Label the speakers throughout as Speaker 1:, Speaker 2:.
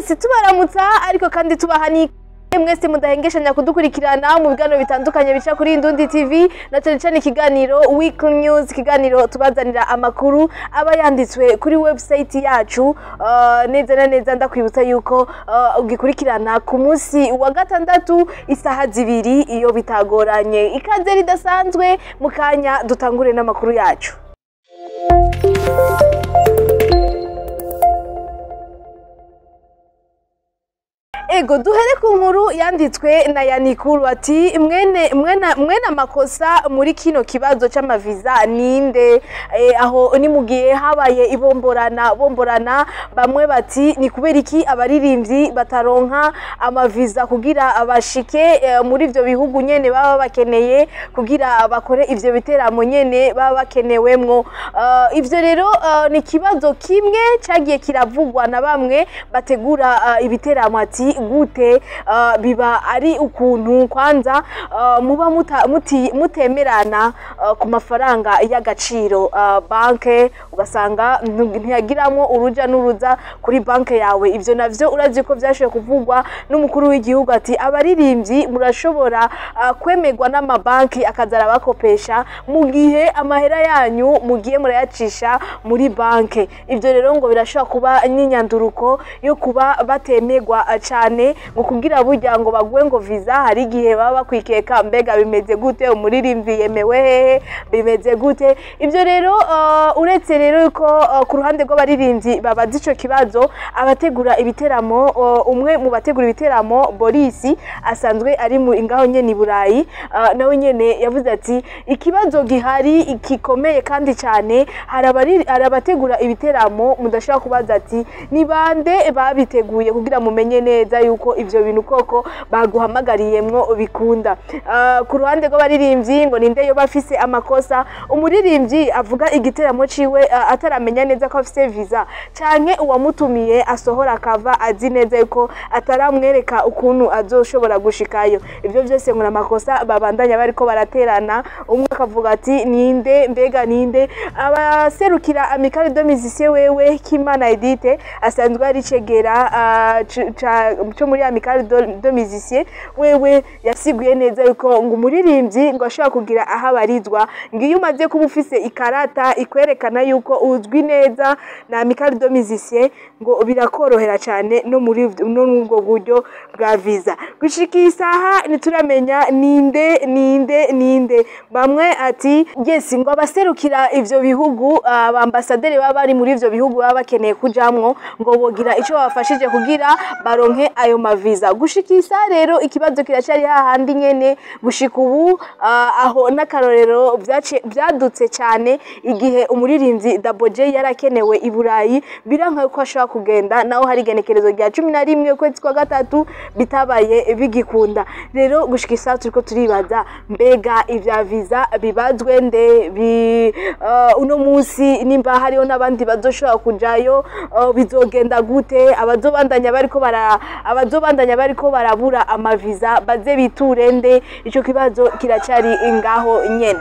Speaker 1: yes tubaramutsa ariko kandi tubaha ni mwese mudahengeshanya kudukurikirana mu biganiro bitandukanye bica kuri Indundi TV na cyane cyane ikiganiro Weekly News ikiganiro tubazanira amakuru aba yanditswe kuri website yacu uh, neza na neza ndakwibutsa yuko uh, ugikurikirana ku munsi wa gatandatu isaha zibiri iyo bitagoranye ikaze ridasanzwe mu kanya dutangure n'amakuru yacu ego duhere ku nkuru yanditswe na yanikuru ati mwene mwena mwene amakosa muri kino kibazo c'amaviza ninde e, aho ni mugihe habaye ibomborana bomborana bamwe bati ni kubera iki abaririmbyi bataronka amaviza kugira abashike e, muri ivyo bihugu nyene baba bakeneye kugira bakore ivyo biteramo nyene baba bakenewemwo uh, ivyo rero uh, ni kibazo kimwe cagiye kiravugwa na bamwe bategura uh, ibiteramo ati gute uh, biba ari ukuntu kwanza uh, muba muta, muti, mutemerana uh, ku mafaranga y'agaciro uh, banke ugasanga ntiyagiramwo uruja n'uruza kuri banke yawe ivyo navyo urazi ko vyashoboye kuvugwa n'umukuru w'igihugu ati abaririmbyi murashobora uh, kwemerwa n'amabanki akaza arabakopesha mu gihe amahera yanyu mugiye murayacisha muri banke ivyo rero ngo birashobora kuba n'inyanduruko yo kuba batemerwa uh, cane ngo kugira burya ngo baguhe ngo visa hari igihe baba bakwikeka mbega bimeze gute umuririmbyi yemewe hehe bimeze gute ivyo rero uh, uretse rero yuko uh, ku ruhande rw'abaririmbyi babaza ico kibazo abategura ibiteramo uh, umwe mu bategura ibiteramo Boris asanzwe ari mu ingaho nyene i Burayi uh, nawe nyene yavuze ati ikibazo gihari gikomeye kandi cyane hari abategura ibiteramo mudashobora kubaza ati ni bande babiteguye kugira mumenye neza yuko ivyo bintu koko baguhamagariyemwo bikunda uh, ku ruhande rw'abaririmbyi ngo ninde yo bafise amakosa umuririmbyi avuga igiteramo ciwe uh, ataramenya neza ko afise visa canke uwamutumiye asohora akava azi neza yuko ataramwereka ukuntu azoshobora gushikayo ivyo vyose ngo amakosa babandanya bariko baraterana umwe akavuga ati ninde mbega ninde abaserukira amicale de musicien wewe Kimana Edite asanzwe ari cegera uh, cyo muri amicale de musicien wewe yasiguye neza yuko ngo umuririmbyi ngo ashobora kugira aho abarizwa ngo iyo umaze kuba ufise ikarata ikwerekana yuko uzwi neza na amicale de musicien ngo birakorohera cyane no muri no ubwo buryo bwa visa gushika isaha ntituramenya ninde ninde ninde bamwe ati yes ngo abaserukira ivyo bihugu abambasaderi baba bari muri ivyo bihugu baba bakeneye kujamwo ngo bogira ico babafashije kugira baronke ayo maviza gushika isaha rero ikibazo kiracari hahandi nyene gushika ubu uh, aho n'akarorero vyadutse cyane igihe umuririmbyi Double J yarakenewe i Burayi biranka ko ashobora kugenda naho hari igenekerezo rya cumi na rimwe ukwezi kwa gatatu bitabaye bigikunda rero gushika isaha turiko turibaza mbega ivya viza bibazwe nde bi uh, uno musi nimba hariho n'abandi bazoshobora kujayo uh, bizogenda gute abazobandanya bariko bara abazobandanya bariko barabura amaviza baze biture nde ico kibazo kiracari ngaho nyene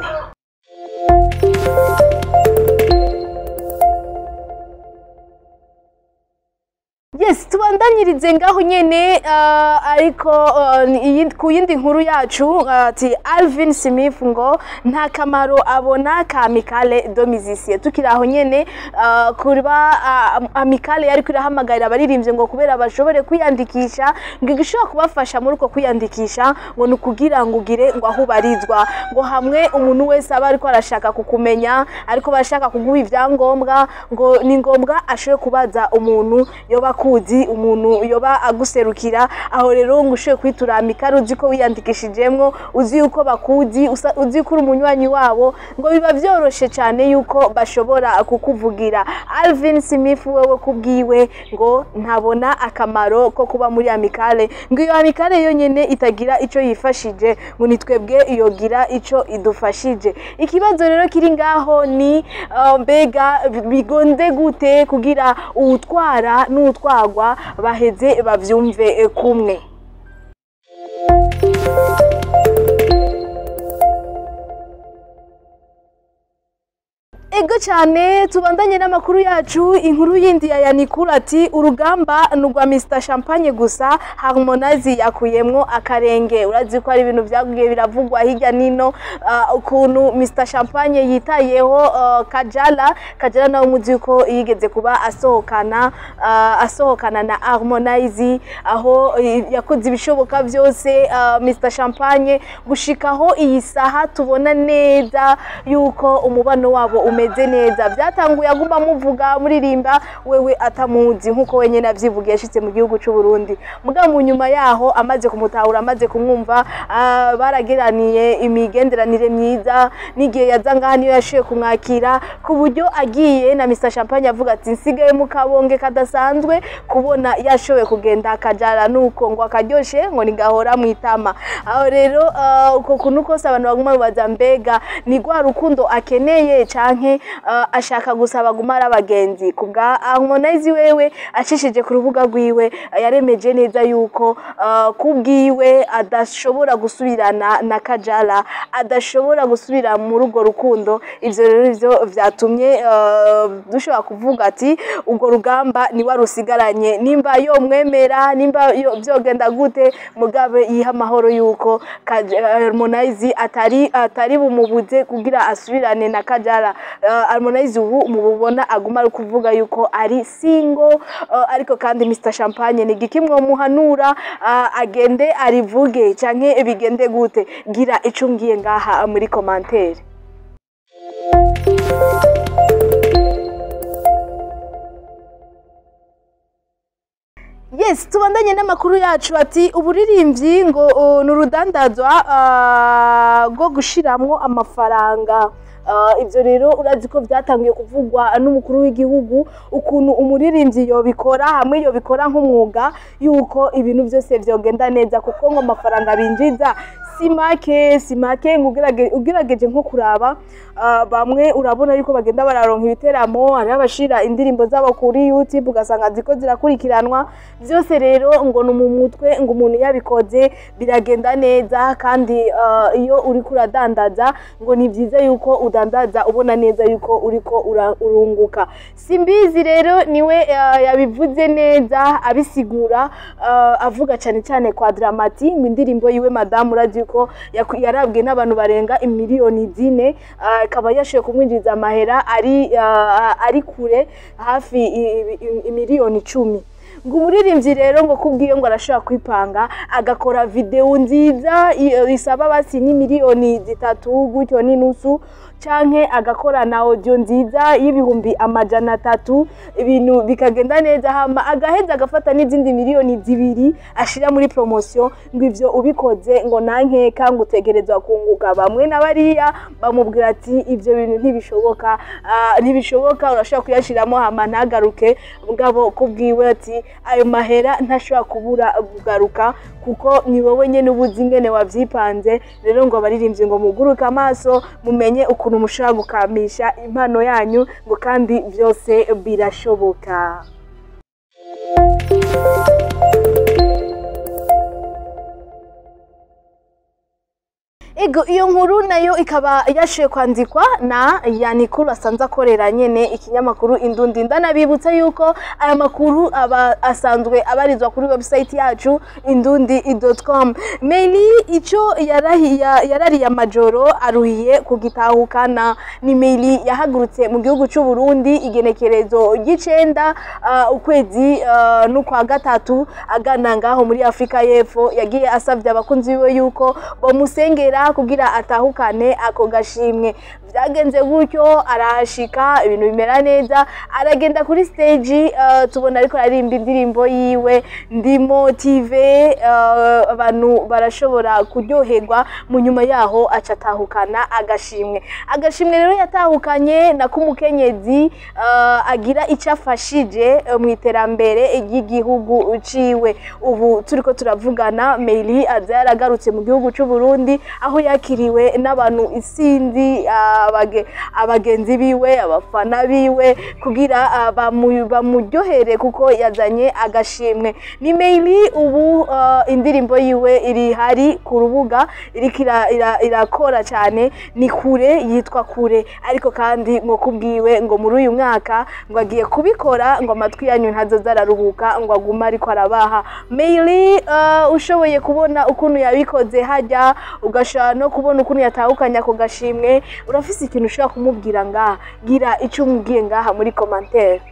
Speaker 1: yes tubandanyirize ngaho nyene uh, ariko uh, ku yindi nkuru yacu ati uh, Alvin Smith ngo nta kamaro abona ka amicale de musicien tukiri aho nyene uh, kuba uh, amicale yari kurahamagarira abaririmbyi ngo kubera bashobore kwiyandikisha ngo igishobora kubafasha muri uko kwiyandikisha ngo ni ukugira ngo ugire ngo aho ubarizwa ngo hamwe umuntu wese aba ariko arashaka kukumenya ariko barashaka kuguha ibyangombwa ngo ni ngombwa ashobore kubaza umuntu yoba kuzi umuntu yoba aguserukira aho rero ngo ushoboye kwitura amikari uzi ko wiyandikishijemwo uzi yuko bakuzi uzi ko uri umunywanyi wabo ngo biba byoroshe cyane yuko bashobora kukuvugira Alvin Smith wewe kubwiwe ngo ntabona akamaro ko kuba muri amikale ngo iyo amikale yonyene itagira ico yifashije ngo nitwebwe yogira ico idufashije ikibazo rero kiri ngaho ni uh, mbega bigonde gute kugira uwutwara n'uwutwara gutwarwa baheze bavyumve kumwe ego ego cyane tubandanye n'amakuru yacu inkuru yindi ya yanikura ati urugamba ni urwa Mr Champagne gusa Harmonize yakuyemwo akarenge urazi ko ari ibintu byagiye biravugwa hirya nino ah, ukuntu Mr Champagne yitayeho ah, Kajala Kajala nawe muzi ko yigeze kuba asohokana ah, asohokana na Harmonize aho eh, yakoze ibishoboka byose ah, Mr Champagne gushikaho iyi saha tubona neza yuko umubano wabo umeze neza byatanguye aguma muvuga muririmba wewe atamuzi nkuko wenyine avyivugiye yashitse mu gihugu cy'u Burundi muga mu nyuma yaho amaze kumutahura amaze kumwumva ah, baragiraniye imigenderanire myiza n'igihe yaza ngaha niyo yashoboye kumwakira ku buryo agiye na Mr Champagne avuga ati nsigaye mu kabonge kadasanzwe kubona yashoboye kugenda akajara nuko ngo akaryoshe ngo nigahora mu itama aho rero ah, uko kuntu kose abantu baguma babaza mbega ni rwa rukundo akeneye canke ah, ashaka gusa baguma ari abagenzi kubwa Harmonize wewe acishije ku rubuga rwiwe ah, yaremeje neza yuko ah, kubwiwe adashobora gusubirana na Kajala adashobora gusubira muri urwo rukundo ivyo rero ivyo vyatumye ah, dushobora kuvuga ati urwo rugamba ni warusigaranye nimba yomwemera nimba yo- vyogenda gute mugabe yiha amahoro yuko Kaj- Harmonize atari atari bumubuze kugira asubirane na Kajala uh, Harmonize ubu mububona aguma ari kuvuga yuko ari single uh, ariko kandi Mr Champagne ni gikimwe muhanura uh, agende arivuge canke bigende gute gira ico ngiye ngaha muri commentaire Yes, tubandanye n'amakuru yacu ati uburirimbyi ngo uh, ni urudandazwa ah, rwo gushiramwo amafaranga Ah, ibyo rero urazi ko byatangiye kuvugwa n'umukuru w'igihugu ukuntu umuririmbyi yobikora hamwe yobikora nk'umwuga yuko ibintu byose byogenda neza kuko ngo amafaranga binjiza si make si make ngo ugerage- ugerageje nko kuraba ah, bamwe urabona yuko bagenda bararonka ibiteramo hariho abashira indirimbo zabo kuri youtube ugasanga ziko zirakurikiranwa byose rero ngo ni mu mutwe ngo umuntu yabikoze biragenda neza kandi ah, iyo uri kuradandaza ngo ni byiza yuko udandaza ubona neza yuko uriko ura- urunguka simbizi rero niwe ah, yabivuze neza abisigura ah, avuga cyane cyane kwa dramati ngo indirimbo yiwe madamu urazi yuko yaku- yarabwe n'abantu barenga imiliyoni zine ah, akaba yashoboye kumwinjiriza amahera ari ah, ari kure hafi i- i- imiliyoni icumi ngo umuririmbyi rero ngo kubwiyo ngo arashobora kwipanga agakora videwo nziza i- isaba basi ni miliyoni zitatu gutyo n'inusu canke agakora na audio nziza y'ibihumbi amajana atatu ibintu bikagenda neza hama agaheza agafata n'izindi miliyoni zibiri ashira muri promotion ngo ivyo ubikoze ngo nankeka ngo utegerezwa kunguka bamwe na bariya bamubwira ati ivyo bintu ntibishoboka ah, ntibishoboka urashobora kuyashiramo hama ntagaruke mugabo kubwiwe ati ayo mahera ntashobora kubura kugaruka kuko ni wowe nyene ubuzi ingene wavyipanze rero ngo abaririmbyi ngo muguruke amaso mumenye ukuntu mushobora gukamisha impano yanyu ngo kandi byose birashoboka Ego iyo nkuru nayo ikaba yashoye kwandikwa na Yanikuru asanzwe akorera nyene ikinyamakuru Indundi ndanabibutsa yuko aya makuru aba asanzwe abarizwa kuri website yacu indundi.com Meli ico yarahiya yarariye amajoro aruhiye kugitahukana ni Meli yahagurutse mu gihugu cy'u Burundi igenekerezo ry'icenda uh, ukwezi uh, n'ukwa gatatu agana ngaho muri Afrika y'Epfo yagiye asavye abakunzi biwe yuko bamusengera kugira atahukane ako gashimwe byagenze gutyo arahashika ibintu bimera neza aragenda kuri stage uh, tubona ariko aririmba indirimbo yiwe ndimo tv uh, abantu barashobora kuryoherwa mu nyuma yaho aca atahukana agashimwe agashimwe rero yatahukanye na kumukenyezi uh, agira icyo afashije uh, mu iterambere ry'igihugu ciwe ubu turiko turavugana Meili aza yaragarutse mu gihugu cy'u Burundi aho yakiriwe n'abantu isinzi abage- abagenzi biwe abafana biwe kugira ah, bamu- bamuryohere kuko yazanye agashimwe ni Meili ubu ah, indirimbo yiwe iri hari ku rubuga iriko ira- ira- irakora cyane ni kure yitwa kure ariko kandi ngo kubwiwe ngo muri uyu mwaka ngo agiye kubikora ngo amatwi yanyu ntazoza araruhuka ngo agume ariko arabaha Meili uh, ushoboye kubona ukuntu yabikoze hajya ugashobora no kubona ukuntu yatahukanye ako gashimwe urafise ikintu ushobora kumubwira ngaha gira icyo umubwiye ngaha muri commentaire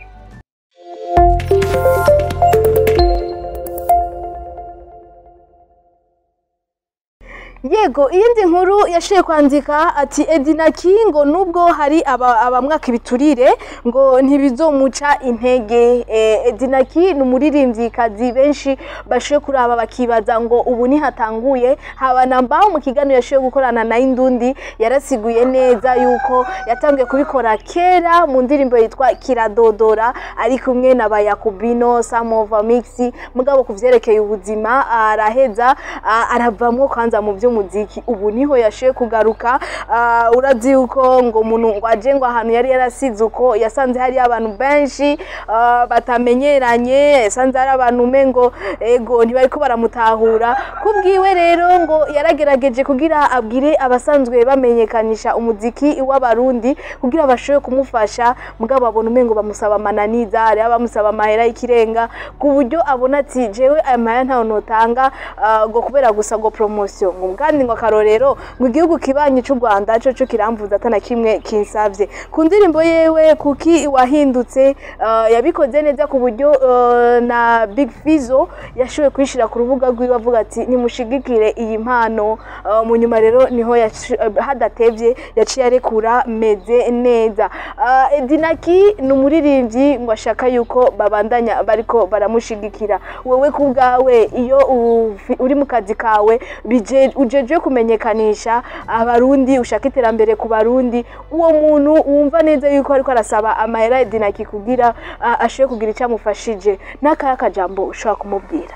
Speaker 1: yego iyindi nkuru yashoboye kwandika ati edina kingo nubwo hari aba- abamwaka ibiturire ngo ntibizomuca intege Eh, edina ki ni umuririmbyikazi benshi bashoboye kuraba bakibaza ngo ubu nihatanguye haba na mbaho mu kiganiro yashoboye gukorana na indundi yarasiguye neza yuko yatangiye kubikora kera mu ndirimbo yitwa kiradodora ari kumwe na bayakubino samova mixi mugabo ku vyerekeye ubuzima araheza ah, aravamwo kwanza mu by'umuziki ubu niho yashoboye kugaruka ah, urazi yuko ngo umuntu ngo aje ngo ahantu yari yarasize uko yasanze hari abantu benshi ah, batamenyeranye yasanze hari abantu umengo ego ntibariko baramutahura kubwiwe rero ngo yaragerageje kugira abwire abasanzwe bamenyekanisha umuziki w'abarundi kugira bashobore kumufasha mugabo abona umengo bamusaba amananiza hariho abamusaba amahera y'ikirenga ku buryo abona ati jewe aya mahera ntayo notanga ah, ngo kubera gusa ngo promosiyo ngo kandi ngo akarorero ngo igihugu kibanyi c'u Rwanda coco kiramvuza atana kimwe kinsavye ku ndirimbo yewe kuki wahindutse ah, yabikoze neza ku buryo ah, na Big Fizzo yashoboye kwishira ku rubuga rwiwe avuga ati nimushigikire iyi mpano Ah, mu nyuma rero niho yaci- eh, hadatevye yaciye arekura meze neza Ah, Edinaki ni umuririmbyi ngo ashaka yuko babandanya bariko baramushigikira wewe ku bwawe iyo ufi- uri mu kazi kawe bije- ujejwe kumenyekanisha abarundi ushaka iterambere ku barundi uwo muntu wumva neza yuko ariko arasaba amahera Edinaki kugira ah, ashobore kugira icyo amufashije n'akaya kajambo ushobora kumubwira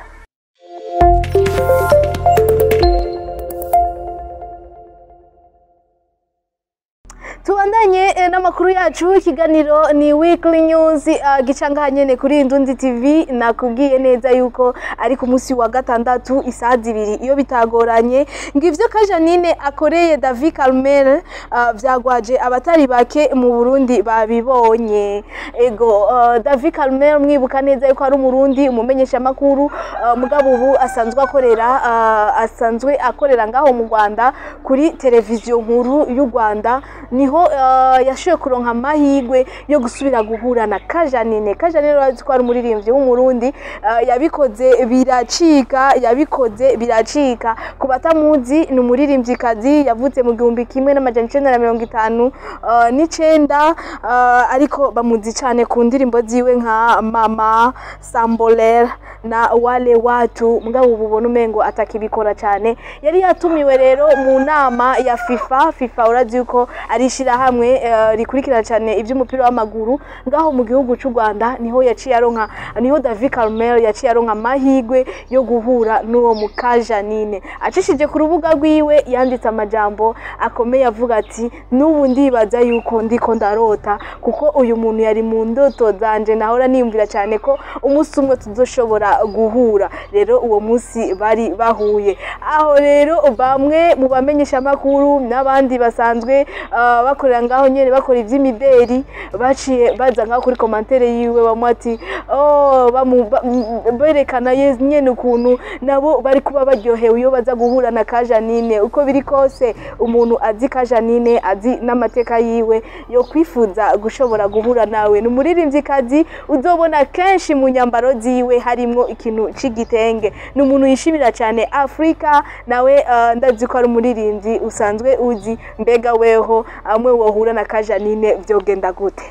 Speaker 1: tubandanye eh, n'amakuru yacu ikiganiro ni weekly news uh, gica ngaha nyene kuri Indundi TV nakubwiye neza yuko ari ku munsi wa gatandatu isaha zibiri iyo bitagoranye ngo ivyo Kajanine akoreye David Calmer uh, vyagwaje abatari bake mu Burundi babibonye ego uh, David Calmer mwibuka neza yuko ari umurundi umumenyesha makuru uh, mugabo ubu asanzwe akorera uh, asanzwe akorera ngaho mu Rwanda kuri televiziyo nkuru y'u Rwanda niho uh, yashoboye kuronka amahirwe yo gusubira guhura na Kajanine Kajanine urazi ko ari umuririmbyi w'umurundi uh, yabikoze biracika yabikoze biracika ku batamuzi ni umuririmbyikazi yavutse mu gihumbi kimwe n'amajana icenda na mirongo itanu uh, n'icenda uh, ariko bamuzi cyane ku ndirimbo ziwe nka mama samboler na wale watu mugabo ubu ubona umengo atakibikora cyane yari yatumiwe rero mu nama ya FIFA FIFA urazi yuko ari ishyirahamwe eh, rikurikirana cyane iby'umupira w'amaguru ngaho mu gihugu cy'u Rwanda niho yaciye aronka niho David Carmel yaciye aronka amahirwe yo guhura n'uwo mukajanine acishije ku rubuga rwiwe yanditse amajambo akomeye avuga ati n'ubu ndibaza yuko ndiko ndarota kuko uyu muntu yari mu ndoto zanje nahora niyumvira cyane ko umunsi umwe tuzoshobora guhura rero uwo munsi bari bahuye aho rero bamwe mu bamenyesha amakuru n'abandi basanzwe ah, bakorera ngaho nyene bakora ivy'imideri baciye baza ngaho kuri komantere yiwe bamwe ati oh, bamu- ba- m- berekana ye- nyene ukuntu nabo bari kuba baryohewe iyo baza guhura na kajanine uko biri kose umuntu azi kajanine azi n'amateka yiwe yo kwifuza gushobora guhura nawe ni umuririmvyikazi uzobona kenshi mu nyambaro ziwe harimwo ikintu c'igitenge ni umuntu yishimira cyane afurika nawe uh, ndazi ko ari umuririmbyi usanzwe uzi mbega weho amwe wohura na kajanine vyogenda gute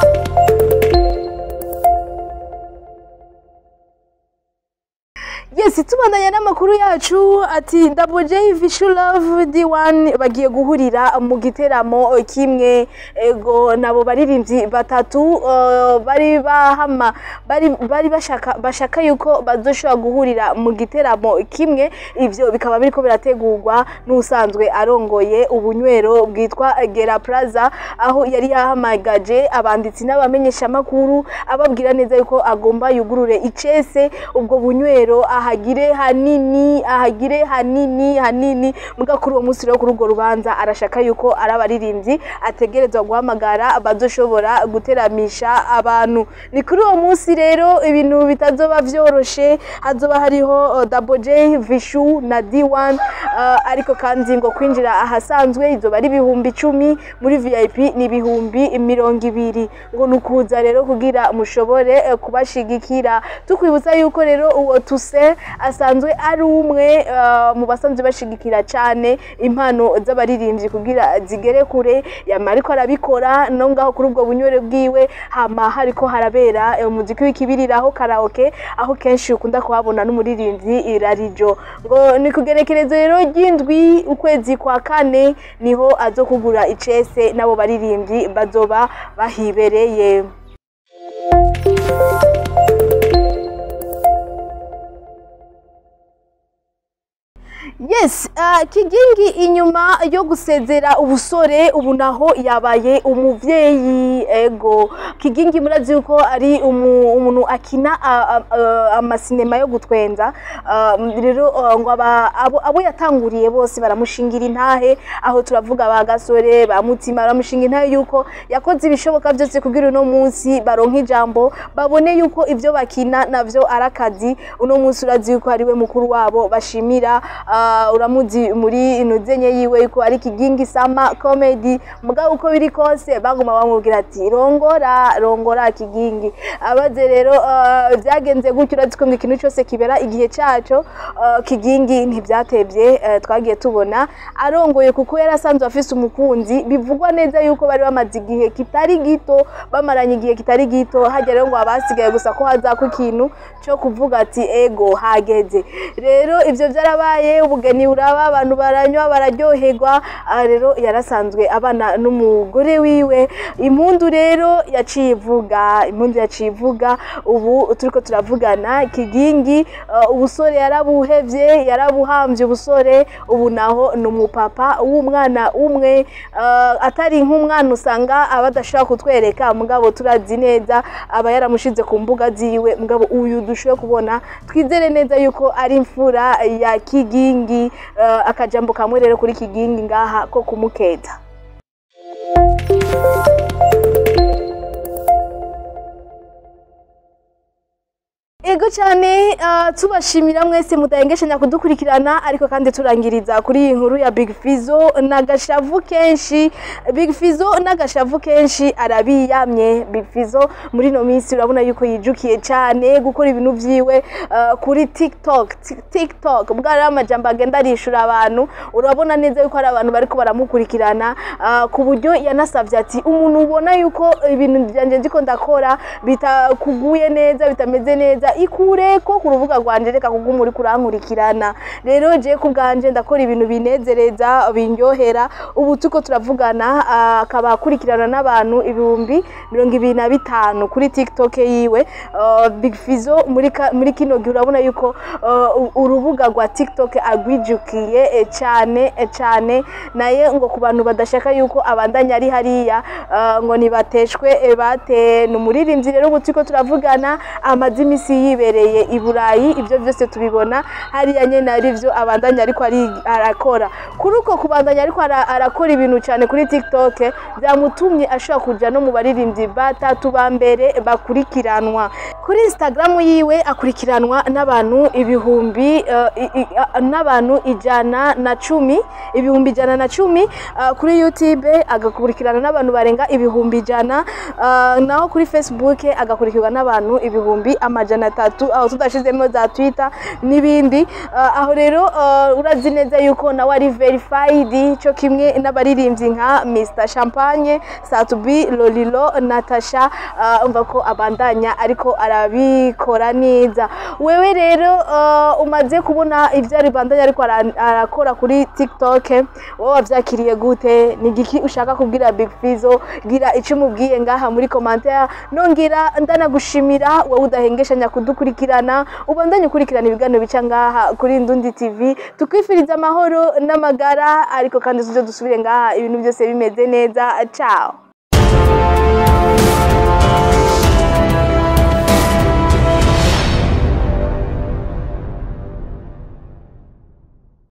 Speaker 1: yes yes tubandanya n'amakuru yacu ati Double J Vishu Love D1 bagiye guhurira mu giteramo kimwe ego nabo baririmbyi batatu uh, bari bahama bari bari bashaka bashaka yuko bazoshobora guhurira mu giteramo kimwe ivyo bikaba biriko birategurwa n'usanzwe arongoye ubunywero bwitwa Gera Plaza aho yari yahamagaje abanditsi n'abamenyesha makuru ababwira neza yuko agomba yugurure icese ubwo bunywero ahagire hanini ahagire hanini hanini muga kuri uwo munsi rero kuri urwo rubanza arashaka yuko ari abaririmbyi ategerezwa guhamagara bazoshobora guteramisha abantu ni kuri uwo munsi rero ibintu bitazoba vyoroshe hazoba hariho uh, Double J Vishu na D1 uh, ariko kandi ngo kwinjira ahasanzwe izoba ari ibihumbi icumi muri VIP ni ibihumbi mirongo ibiri ngo nukuza rero kugira mushobore eh, kubashigikira tukwibutsa yuko rero uwo tuse asanzwe ari umwe uh, mu basanzwe bashigikira cyane impano z'abaririmbyi kugira zigere kure yama ariko arabikora no ngaho kuri ubwo bunywere bwiwe hama hariko harabera eh, umuziki w'ikibiriraho karaoke aho kenshi ukunda kuhabona n'umuririmbyi irarijo ngo ni kugerekerezo rero ry'indwi ukwezi kwa kane niho azo kugura icese n'abo baririmbyi bazoba bahibereye yes uh, kigingi inyuma yo gusezera ubusore ubu naho yabaye umuvyeyi ego kigingi murazi yuko ari umu- umuntu akina uh, uh, amasinema yo gutwenza uh, rero uh, ngo aba- abo, abo yatanguriye bose baramushingira intahe aho turavuga ba gasore ba mutima baramushinga intahe yuko yakoze ibishoboka byose kugira uno munsi baronka ijambo babone yuko ivyo bakina navyo ari akazi uno munsi urazi yuko ari we mukuru wabo bashimira uh, uramuzi muri inuzenye yiwe yuko ari kigingi sama comedy mugabo uko biri kose baguma bamubwira ati rongora rongora kigingi abaze rero uh, byagenze gutyo urazi ko ngo ikintu cyose kibera igihe cyaco uh, kigingi ntibyatevye uh, twagiye tubona arongoye kuko yari asanzwe afise umukunzi bivugwa neza yuko bari bamaze igihe kitari gito bamaranye igihe kitari gito hajya rero ngo abasigaye gusa ko hazako ikintu cyo kuvuga ati ego hageze rero ivyo byarabaye ubugeni buraba abantu baranywa bararyoherwa aha rero yarasanzwe abana n'umugore wiwe impundu rero yaciye ivuga impundu yaciye ivuga ubu turiko turavugana kigingi uh, ubusore yarabuhevye yarabuhamvye ubusore ubu naho ni umupapa w'umwana umwe uh, atari nk'umwana usanga aba adashobora kutwereka mugabo turazi neza aba yaramushize ku mbuga ziwe mugabo uyu dushoboye kubona twizere neza yuko ari imfura ya kigingi uh, akajambo kamwe rero kuri kigingi ngaha ko kumukeza ego cyane uh, tubashimira mwese mudahengeshanya kudukurikirana ariko kandi turangiriza kuri iyi nkuru ya Big Fizzo n'agashavu kenshi Big Fizzo n'agashavu kenshi arabiyamye Big Fizzo muri no minsi urabona yuko yijukiye cyane gukora ibintu vyiwe uh, kuri TikTok Tik- TikTok bwari amajambo agenda arishura abantu urabona neza yuko hari abantu bariko baramukurikirana uh, ku buryo yanasavye ati umuntu ubona yuko ibintu byanje ndiko ndakora bitakuguye neza bitameze neza ikureko ku rubuga rwanje reka kuko muri kurankurikirana rero je ku bwanje ndakora ibintu binezereza binyohera ubu tuko turavugana ah, akaba akurikirana n'abantu ibihumbi mirongo ibiri na bitanu kuri tiktok yiwe Ah, big fizo muri ka- muri kino gihe urabona yuko ah, u- urubuga rwa tiktok agwijukiye eh, cyane eh, cyane naye ngo ku bantu badashaka yuko abandanya ari hariya ah, ngo nibateshwe eh, bate ni umuririmbyi rero ubu turiko turavugana amaze imisi yibereye i burayi ibyo byose tubibona hariya nyene ari byo abandanya ariko ari- arakora kuri uko kubandanya ariko ara- arakora ibintu cyane kuri tiktok byamutumye ashobora kuja no mu baririmbyi batatu ba mbere bakurikiranwa kuri instagram yiwe akurikiranwa n'abantu ibihumbi eh, i- i- a- n'abantu ijana na cumi ibihumbi ijana na cumi eh, kuri youtube agakurikirana n'abantu barenga ibihumbi ijana eh, naho kuri facebook agakurikirwa n'abantu ibihumbi amajana atatu tu- aho tudashizemo za twitter n'ibindi Ah, aho rero ah, urazi neza yuko nawe ari verified cyo kimwe n'abaririmbyi nka Mr Champagne Satubi Lolilo Natasha ah, umva ko abandanya ariko arabikora neza wewe rero ah, umaze kubona ibyo ari bandanya ariko ara- arakora kuri TikTok wowe wavyakiriye gute ni igiki ushaka kubwira Big Fizzo gira icyo umubwiye ngaha muri commentaire nongira ndanagushimira wowe udahengeshanya kudukurikirana ubandanye ukurikirana ibiganiro bica ngaha kuri Ndundi TV tukwifuriza amahoro n'amagara ariko kandi tuze dusubire ngaha ibintu byose bimeze neza ciao